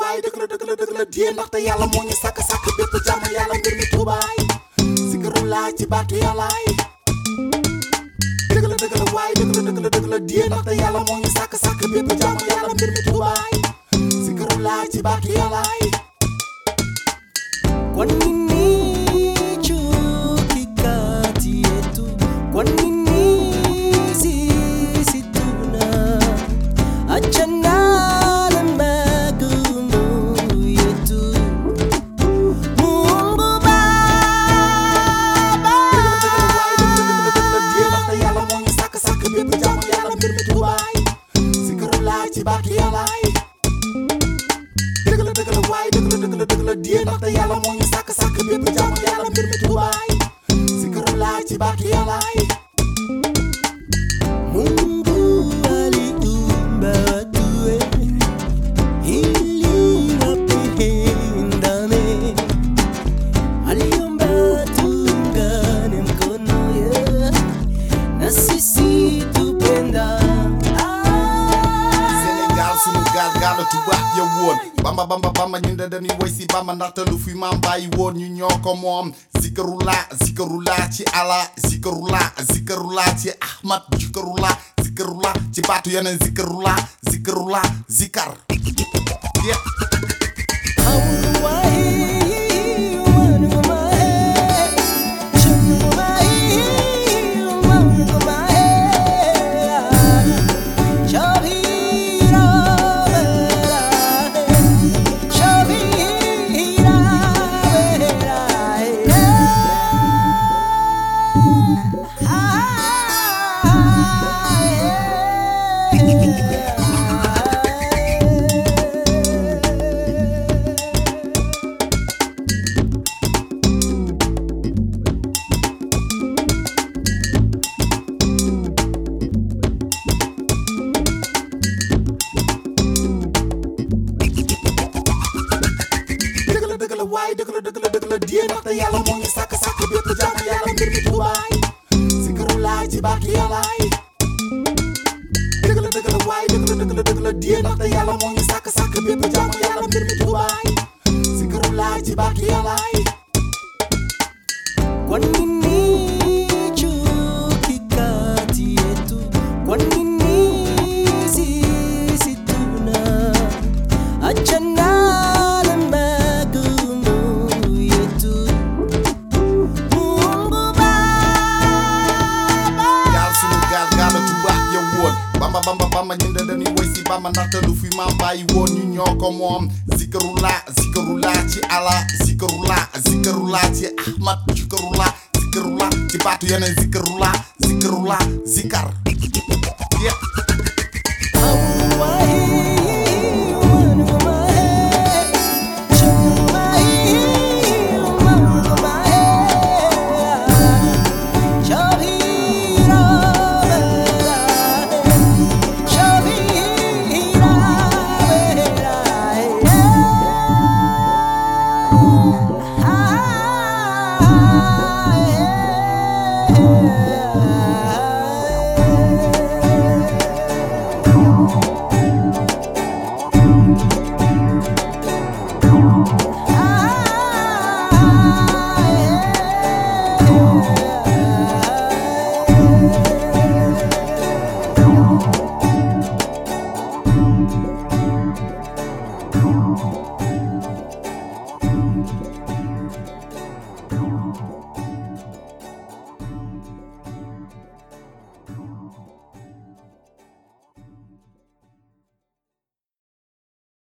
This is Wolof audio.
waaye dëgg la dëgg la dëgg la diyee ndaxte yàlla moo ñu sàkk sàkk bépp jàmm yàlla mbir mi tuubaay zikarullah ci baatu yàllaay dëgg la dëgg la waaye dëgg la dëgg la dëgg la diyee ndaxte yàlla moo ñu sàkk sàkk bépp jàmm yàlla mbir mi tuubaay zikarullah ci baatu yàllaay Kwa nini chuki kati yetu? Kwa nini sisi tuna achana na magumu yetu? Mungu Baba, yàlla moo ñu sàkk sàkk bépp jàmm yàlla mbir mi tuubaay zikarullah ci baatu yàllaay dëgg la dëgg la waaye dëgg la dëgg la dëgg la diyee ndaxte yàlla moo ñu sàkk sàkk bépp jàmm yàlla mbir mi tuubaay zikarullah ci baatu yàllaay Mungu aliumba watu ili wapendane, aliumba tuungane mkono yeah, na sisi tupendane. Sénégal sunu gaal gaal la tubaab ya woon bamba bamba bamba ñun de dañuy woy si bamba ndaxte lu fi maam bàyyi woon ñu ñoo ko moom zikarula zikarula ci ala zikarula zikarula ci ahmad zikarula zikarula ci baatu yeneen zikarula zikarula zikar yeah. dëgg la dëgg la waaye dëgg la dëgg la dëgg la diyee ndaxte yàlla moo ñu sàkk sàkk bépp jàmm yàlla mbir mi tuubaay zikarullah ci baatu yàllaay dëgg la dëgg la waaye dëgg la dëgg la dëgg la diyee ndaxte yàlla moo ñu sàkk sàkk bépp jàmm yàlla mbir mi tuubaay zikarullah ci baatu yàllaay Kwa nini chuki kati yetu? Kwa nini sisi tuna achana na magumu yetu? Mungu Baba, gaal sunu gaal gaal la tubaab ya woon bamba bamba bamba ñun de dañuy woy si bamba ndaxte lu fi maam bàyyi woon ñu ñoo ko moom zikarula zikarula ci ala zikarula zikarula ci ahmad zikarula zikarula ci baatu yeneen zikarula zikarula zikar yeah. Thank